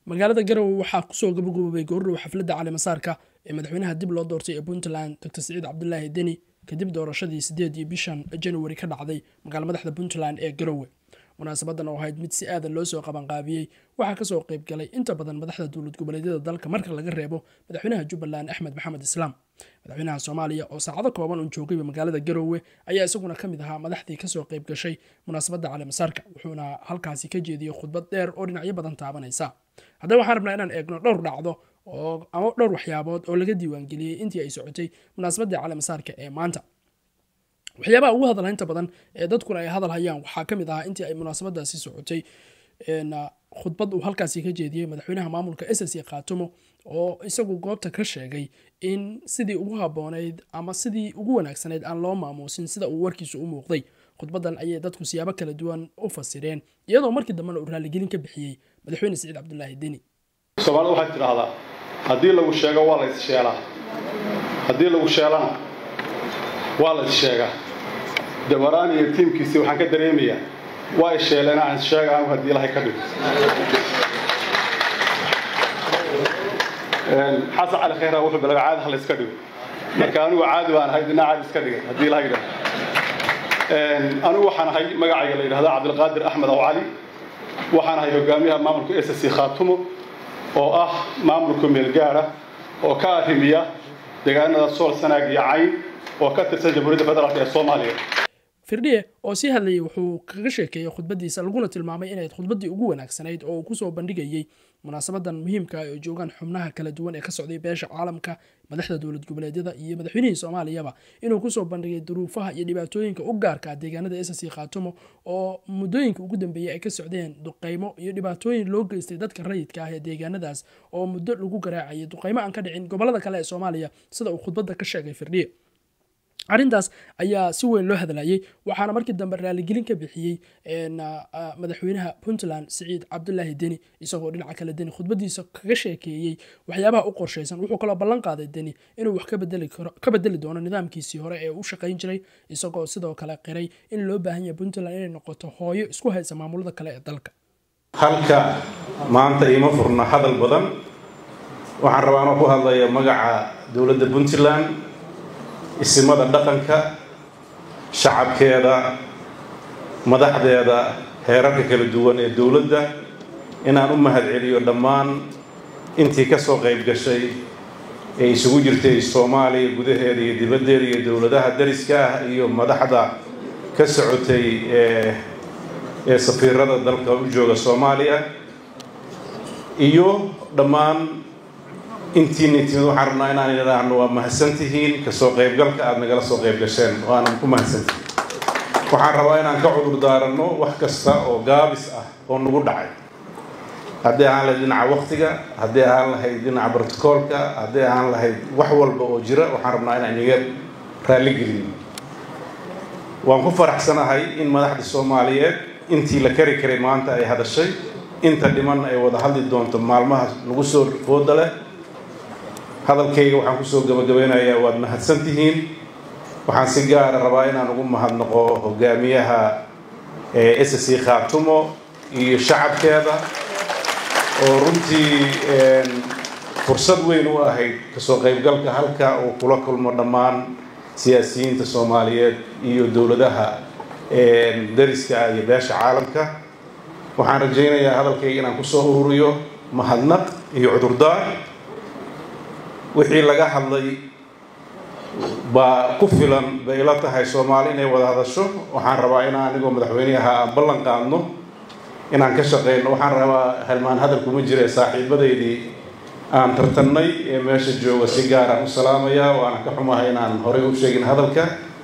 magaalada garowe waxaa kusoo gabagaboobay goordhow xafladda caleemasaarka ee madaxweynaha dib loo doortay ee puntland dr siciid cabdulaahi deni kadib doorashadii sideedii bishan januari ka dhacday magaala madaxda puntland ee garowe munaasabadan oo ahayd mid si aadan loo soo qabanqaabiyey waxaa kasoo qayb galay inta badan madaxda dowlad goboleedyada dalka marka laga reebo madaxweynaha jubbaland axmed maxamed islaam madaxweynaha soomaaliya oo saacado kooban uun joogayba magaalada garowe ayaa isaguna ka mid ahaa madaxdii kasoo qayb gashay munaasabadda caleemasaarka wuxuuna halkaasi ka jeediyey khudbad dheer oo dhinacyo badan taabanaysa haddaba waxaan rabnaa inaan eegno dhowr dhacdo oo ama dhowr waxyaabood oo laga diiwaangeliyey intii ay socotay munaasabadii caleemasaarka ee maanta waxyaabaha ugu hadalhaynta badan ee dadkuna ay hadal hayaan waxaa ka mid ahaa intii ay munaasabadaasi socotay khudbad uu halkaasi ka jeediyey madaxweynaha maamulka ss khaatumo oo isagu goobta ka sheegay in sidii ugu habooneyd ama sidii ugu wanaagsanayd aan loo maamuusin sida uu warkiisu u muuqday khudbadan ayay dadku siyaabo kala duwan u fasireen iyadoo markii dambena uu raaligelin ka bixiyey madaxweyne siciid cabdulaahi deni soomaalida waxay tidhaahdaa haddii lagu sheego waa la issheelaa haddii lagu sheelana waa la issheegaa dawaraan iyo tiimkiisii waxaan ka dareemayaa waa isheeleen aan sheega anigu haddii ilahay ka dhigo xasan cali khayra wuxuu bilaga caadi ha la iska dhigo marka anigu caadi baan ahay dinaa caadi iska dhigay haddii ilahay dhaho anigu waxaan ahay magacayga la yidhahda cabdilqaadir axmed aw cali waxaan ahay hogaamiyaha maamulka s c khaatumo oo ah maamulka meelgaara oo ka arrimiya deegaanada sool sanaag iyo cayn oo ka tirsan jamhuuriyadda federaalk ee soomaaliya firdhiye oo sii hadlayay wuxuu kaga sheekeeyey khudbadiisa laguna tilmaamay inayd khudbaddii ugu wanaagsanayd oo uu kusoo bandhigayey munaasabadan muhiimka ay joogaan xubnaha kala duwan ee ka socday beesha caalamka madaxda dowlad goboleedyada iyo madaxweynihii soomaaliyaba inuu kusoo bandhigay duruufaha iyo dhibaatooyinka u gaarka deegaanada ss khaatumo oo muddooyinka ugu dambeeyey ay ka socdeen duqaymo iyo dhibaatooyin loo geystay dadka rayidka ah ee deegaanadaas oo muddo lagu garaacayay duqaymo aan ka dhicin gobolada kale ee soomaaliya sida uu khudbadda ka sheegay firdhiye arrintaas ayaa si weyn loo hadlayay waxaana markii dambe raaligelin ka bixiyey madaxweynaha puntland siciid cabdulaahi deni isagoo dhinaca kale deni khudbadiisa kaga sheekeeyey waxyaabaha u qorshaysan wuxuu kaloo ballan qaaday deni inuu wax ka bedeli doono nidaamkiisii hore ee u shaqayn jiray isagoo sidoo kale qiray in loo baahan yahay puntland inay noqoto hooyo isku haysa maamulada kale ee dalka halka maanta iima furna hadal badan waxaan rabaa anoo ku hadlaya magaca dowladda puntland isimada dhaqanka shacabkeeda madaxdeeda heerarka kala duwan ee dowladda inaan u mahadceliyo dhammaan intii ka soo qayb gashay ee isugu jirtay soomaaliya gudaheeda iyo dibaddeeda iyo dowladaha dariska ah iyo madaxda ka socotay ee safiirada dalka u jooga soomaaliya iyo dhammaan intiina timid waxaan rabnaa inaan idhaahno waa mahadsantihiin kasoo qaybgalka aada nagala soo qayb gasheen waana ku mahadsantihiin waxaan rabaa inaan ka cudur daaranno wax kasta oo gaabis ah oo nagu dhacay haddii ahaan lahayd dhinaca waktiga haddii ahaan lahayd dhinaca brotocoolka haddii ahaan lahayd wax walba oo jira waxaan rabnaa inaan inaga raalligelino waan ku faraxsanahay in madaxda soomaaliyeed intii la kari karay maanta ay hadashay inta dhiman ay wada hadli doonto maalmaha nagu soo fooda leh hadalkayga waxaan kusoo gabagabeynayaa waad mahadsan tihiin waxaan si gaara rabaa inaan ugu mahadnaqo hogaamiyaha s c khaatumo iyo shacabkeeda oo runtii fursad weyn u ahayd kasoo qaybgalka halka uu kula kulmo dhammaan siyaasiyiinta soomaaliyeed iyo dowladaha dariska ah iyo beesha caalamka waxaan rajaynayaa hadalkayga inaan kusoo ururiyo mahadnaq iyo cudurdaar wixii laga hadlay baa ku filan bay ila tahay soomaali inay wada hadasho waxaan rabaa inaan anigoo madaxweynaha aan ballan qaadno inaan ka shaqeyno waxaan rabaa halmaan hadal kuma jira saaxiibadeydii aan tartannay ee meesha jooga si gaaraan u salaamayaa waana ka xumahay inaan horey u sheegin hadalka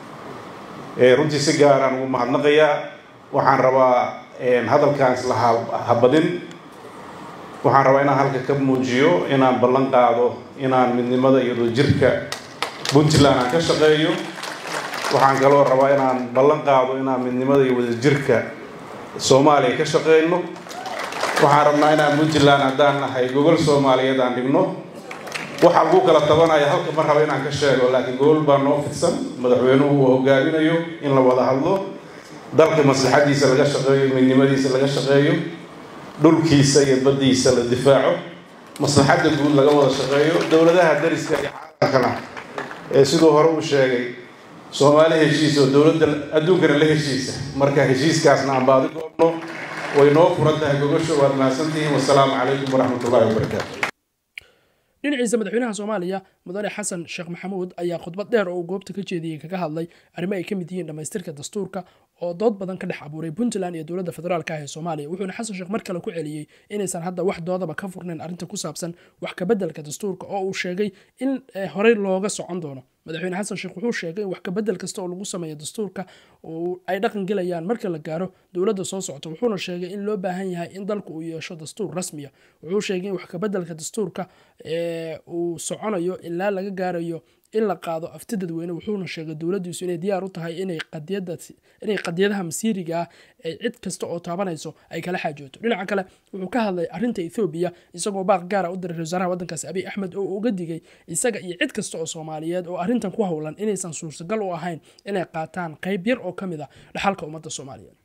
runtii si gaaraan ugu mahadnaqayaa waxaan rabaa hadalkaan isla habadin waxaan rabaa inaan halka ka muujiyo inaan ballan qaado inaan midnimada iyo wadajirka puntland aan ka shaqeeyo waxaan kaloo rabaa inaan ballan qaado inaan midnimada iyo wadajirka soomaaliya ka shaqeyno waxaan rabnaa inaan puntland haddaan nahay gogol soomaaliyeed aan dhigno waxa lagu kala tabanaya halka ma raba inaan ka sheego laakiin gogol baa noo fidsan madaxweynuhu uu hogaaminayo in la wada hadlo dalka maslaxadiisa laga shaqeeyo midnimadiisa laga shaqeeyo dhulkiisa iyo baddiisa la difaaco maslaxadda guud laga wada shaqeeyo dowladaha dariska iyo caalamkana ee siduu hore uu sheegay soomaali heshiis oo dowladda adduunkana la heshiisa marka heshiiskaasna aan baadi goobno way noo furan tahay gogosho waad mahadsantihiin wasalaamu calaykum waraxmat ullahi wabarakaatu dhinaciisa madaxweynaha soomaaliya mudane xasan sheekh maxamuud ayaa khudbad dheer oo uu goobta ka jeediyey kaga hadlay arrimo ay ka mid yihiin dhammaystirka dastuurka oo dood badan ka dhex abuuray puntland iyo dowladda federaalka ah ee soomaaliya wuxuuna xasan sheekh mar kale ku celiyey inaysan hadda wax doodaba ka furnayn arrinta ku saabsan wax kabeddelka dastuurka oo uu sheegay in horey looga socon doono madaxweyne xasan sheekh wuxuu sheegay in wax kabedel kasta oo lagu sameeyo dastuurka ay dhaqan gelayaan marka la gaaro dowladda soo socota wuxuuna sheegay in loo baahan yahay in dalku uu yeesho dastuur rasmiya wuxuu sheegay in wax kabedelka dastuurka uu soconayo ilaa laga gaarayo in la qaado afti dadweyne wuxuuna sheegay dowladdiisu inay diyaar u tahay inay qadiyadaha masiiriga ah ee cid kasta oo taabanayso ay kala xaajooto dhinaca kale wuxuu ka hadlay arrinta ethoobiya isagoo baaq gaara u diray wasaaraha waddankaasi abiy axmed oo uga digay isaga iyo cid kasta oo soomaaliyeed oo arrintan ku howlan inaysan suurtagal u ahayn inay qaataan qayb yar oo ka mid a dhaxalka ummadda soomaaliyeed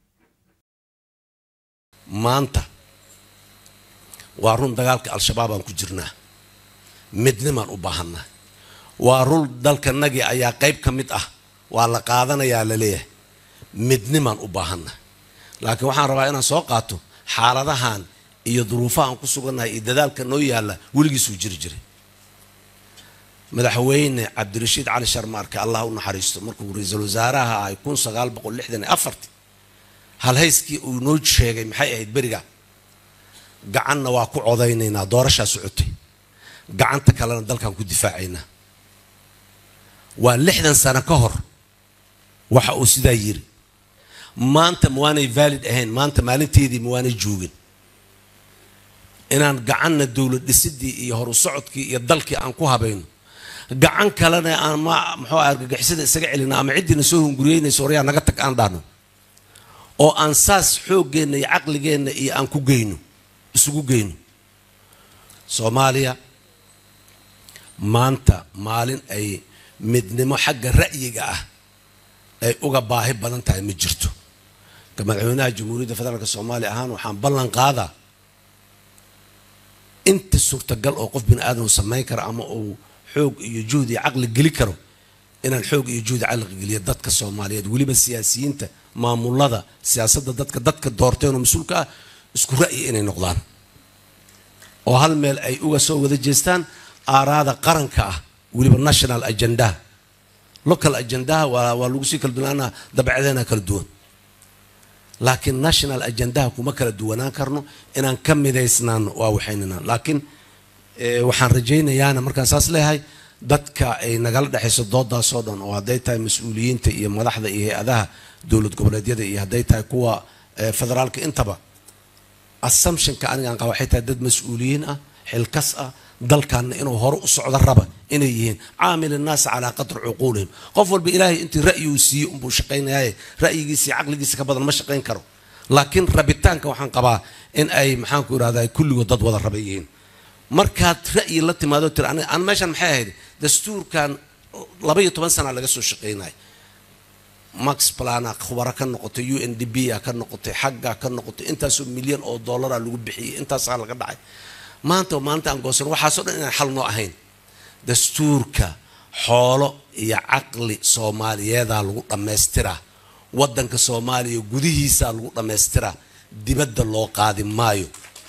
maanta waa run dagaalka al-shabaab aan ku jirnaa midnimaan u baahanaa waa run dalkanagii ayaa qayb ka mid ah waa la qaadanayaa laleeyahay midnimaan u baahanaa laakiin waxaan rabaa inaan soo qaato xaaladahan iyo duruufahaan ku sugannahay iyo dadaalka noo yaalla weligiisuu jiri jiray madaxweyne cabdirashiid cali sharmaarke allah u naxariisto markuu ra-iisul wasaaraha ahay kun sagaal boqol lixdan iyo afarti halhayskii uu noo sheegay maxay ahayd beriga gacanna waa ku codaynaynaa doorashaa socotay gacanta kalena dalkaan ku difaacaynaa waa lixdan sano ka hor waxa uu sidaa yiri maanta ma waanay valid ahayn maanta maalinteedii ma waanay joogin inaan gacanna dowlad dhisidii iyo horu socodkii iyo dalkii aan ku habayno gacan kalena aan ma muxuu argagixisada isaga celina ama ciddiina soo hunguriyeynayso horyaa naga tag aan dhahno oo aan saas xooggeenna iyo caqligeenna iyo aan ku geyno isugu geyno soomaaliya maanta maalin ay midnimo xagga ra'yiga ah ay uga baahi badan tahay ma jirto ka madaxweynaha jamhuuriyadda federaalk soomaaliya ahaan waxaan ballan qaadaa inta suurtagal oo qof bini aadam samayn kara ama uu xoog iyo juhd iyo caqli geli karo inaan xoog iyo juhdi caqli geliyo dadka soomaaliyeed weliba siyaasiyiinta maamulada siyaasadda dadka dadka doorteen oo mas-uulka ah isku ra'yi inay noqdaan oo hal meel ay uga soo wada jeestaan aaraada qaranka ah weliba national agendaha local agendaha waa waa lagu sii kala duwanaana dabeecdeena kala duwan laakiin national agendaha kuma kala duwanaan karno inaan ka midaysnaano waa waxaynana laakiin waxaan rajaynayaana markaan saas leeyahay dadka ay nagala dhexayso doodaasoo dhan oo hadday tahay mas-uuliyiinta iyo madaxda iyo hay-adaha dowlad goboleedyada iyo hadday tahay kuwa federaalka intaba assumptionka anigaan qaba waxay tahay dad mas-uuliyiin ah xilkas ah dalkaana inuu hore u socdo raba inay yihiin caamil innaasi calaa qadri cuquulihim qof walba ilaahay intii ra'yi uu siiyey unbuu shaqaynayaaye ra'yigiisa iyo caqligiisa ka badan ma shaqayn karo laakiin rabitaanka waxaan qabaa in ay maxaanku irahdaa kulligood dad wada raba yihiin markaad ra'yi la timaado tiri aniga aan meeshan maxay ahayd dastuurkan laba iyo toban sana laga soo shaqaynaya max plana khubaro ka noqotay u n d b a ka noqotay xagga ka noqotay intaasoo milyan oo dollara lagu bixiyey intaasaa laga dhacay maanta oo maalinta aan goosan waxaasoo dhan inaan xal noo ahayn dastuurka xoolo iyo caqli soomaaliyeedaa lagu dhammaystiraa waddanka soomaaliya gudihiisaa lagu dhammaystiraa dibadda loo qaadi maayo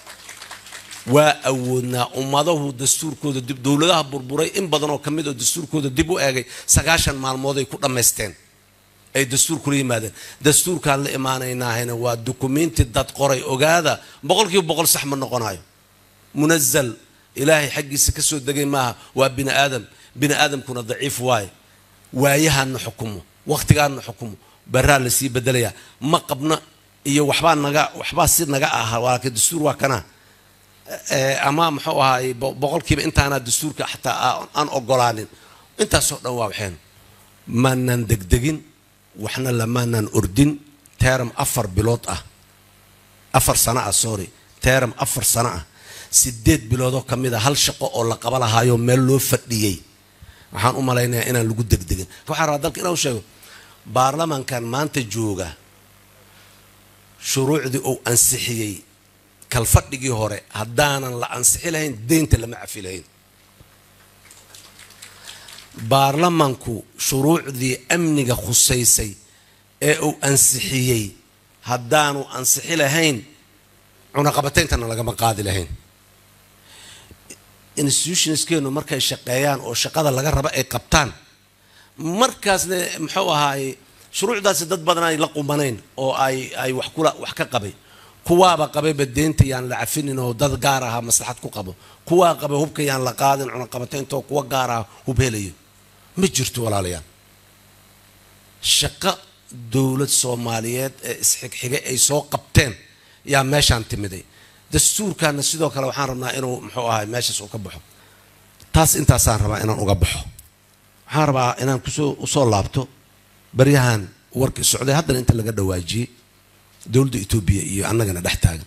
waa awoodnaa ummadahu dastuurkooda dib dowladaha burburay in badan oo ka mid oo dastuurkooda dib u eegay sagaashan maalmood ay ku dhammaysteen ay dastuur kula yimaadeen dastuurkaan la imaanaynahayna waa dukumenti dad qoray ogaada boqolkiiba boqol sax ma noqonayo munazal ilaahay xaggiisa ka soo degay maaha waa bini aadam bini aadamkuna daciif waaye waayahaana xukumo waqtigaana xukumo baraa lasii bedelayaa ma qabna iyo waxbaa naga waxbaa si naga aha laakiin dastuur waa kana ama muxuu ahaay boqolkiiba intaana dastuurka xataa aan ogolaanin intaasoo dhan waa waxeen maanaan degdegin waxna lamaanaan ordin teram afar bilood ah afar sano ah sorry teram afar sano ah sideed biloodoo ka mid a hal shaqo oo la qaba lahaayoo meel loo fadhiyey waxaan u malaynayaa inaan lagu degdegin waxaan rabaa dalka inaan sheego baarlamankan maanta jooga shuruucdii uu ansixiyey kalfadhigii hore haddaanan la ansixi lahayn deynta lama cafi lahayn baarlamanku shuruucdii amniga khusaysay ee uu ansixiyey haddaanu ansixi lahayn cunaqabatayntana lagama qaadi lahayn institutionskeenu markay shaqeeyaan oo shaqada laga raba ay qabtaan markaasna muxuu ahaaye shuruucdaasi dad badan ay la qumanayn oo ay ay wax kula wax ka qabay kuwaaba qabayba deenta yaan la cafinin oo dad gaar aha maslaxad ku qabo kuwaa qabay hubka yaan la qaadin cunaqabataynta oo kuwa gaar aha hub helayo ma jirto walaalayaal shaqo dowlad soomaaliyeed ee isxigxigay ay soo qabteen yaa meeshaan timiday dastuurkaana sidoo kale waxaan rabnaa inuu muxuu ahay meeshaas uu ka baxo taas intaasaan rabaa inaan uga baxo waxaan rabaa inaan kusoo usoo laabto baryahan warkii socday haddana inta laga dhawaajiyey dowladda etoobiya iyo annagana dhex taagan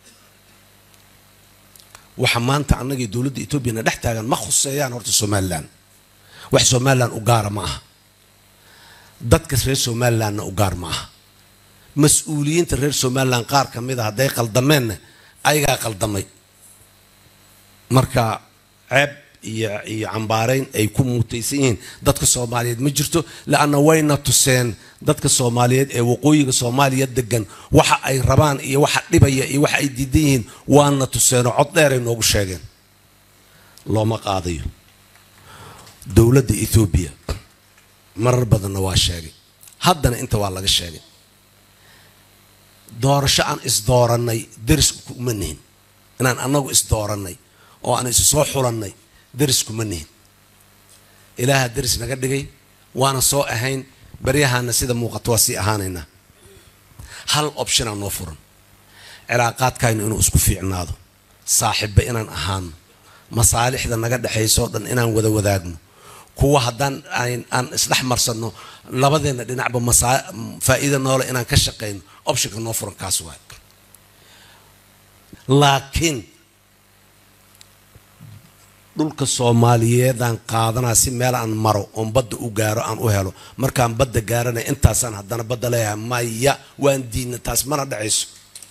waxa maanta annagii dowladda etoobiyana dhex taagan ma khuseeyaan horta somalilan wax somalilan u gaara ma aha dadka reer somalilanna u gaar ma aha mas-uuliyiinta reer somalilan qaar ka mid a hadday qaldameenna ayagaa qaldamay marka ceeb iyo iyo cambaarayn ay ku muutaysan yihiin dadka soomaaliyeed ma jirto la-anna wayna tuseen dadka soomaaliyeed ee waqooyiga soomaaliya degan waxa ay rabaan iyo waxa dhibaya iyo waxa ay diidan yihiin waana tuseenoo cod dheeray noogu sheegeen looma qaadayo dowladda ethoobiya marar badanna waa sheegay haddana inta waa laga sheegay doorasho aan isdoorannay deris kuma nihin inaan annagu isdoorannay oo aan isu soo xulannay deris kuma nihin ilaaha deris naga dhigay waana soo ahayn baryahaana sida muuqato waa sii ahaanaynaa hal optionaa noo furan cilaaqaadkaynu inuu isku fiicnaado saaxiibba inaan ahaano masaalixda naga dhexayso o dhan inaan wada wadaagno kuwa haddaan aan isdhex marsanno labadeenna dhinacba faa'iida noole inaan ka shaqayno optionka noo furan kaas waay laakiin dhulka soomaaliyeedaan qaadanaa si meel aan maro oon badda u gaaro aan u helo markaan badda gaaranay intaasaan haddana badda leeyahay maya waan diidna taas mana dhacayso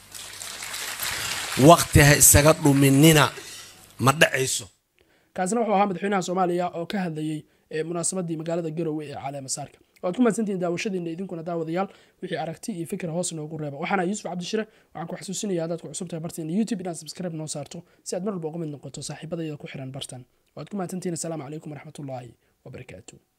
waqti ha isaga dhuminina ma dhacayso kaasina wuxuu ahaa madaxweynaha soomaaliya oo ka hadlayey munaasabaddii magaalada garowe ee caleema saarka waad ku mahadsantihiin daawashadiina idinkuna daawadayaal wixii aragti iyo fikir hoos noogu reeba waxaana yuusuf cabdishire waxaan ku xasuusinayaa haddaad ku cusub tahay barteena youtube inaad subscribe noo saarto si aad mar walba uga mid noqoto saaxiibadayda ku xiran bartan waad ku mahadsantihiin asalaamu calaykum waraxmatullaahi wabarakaatu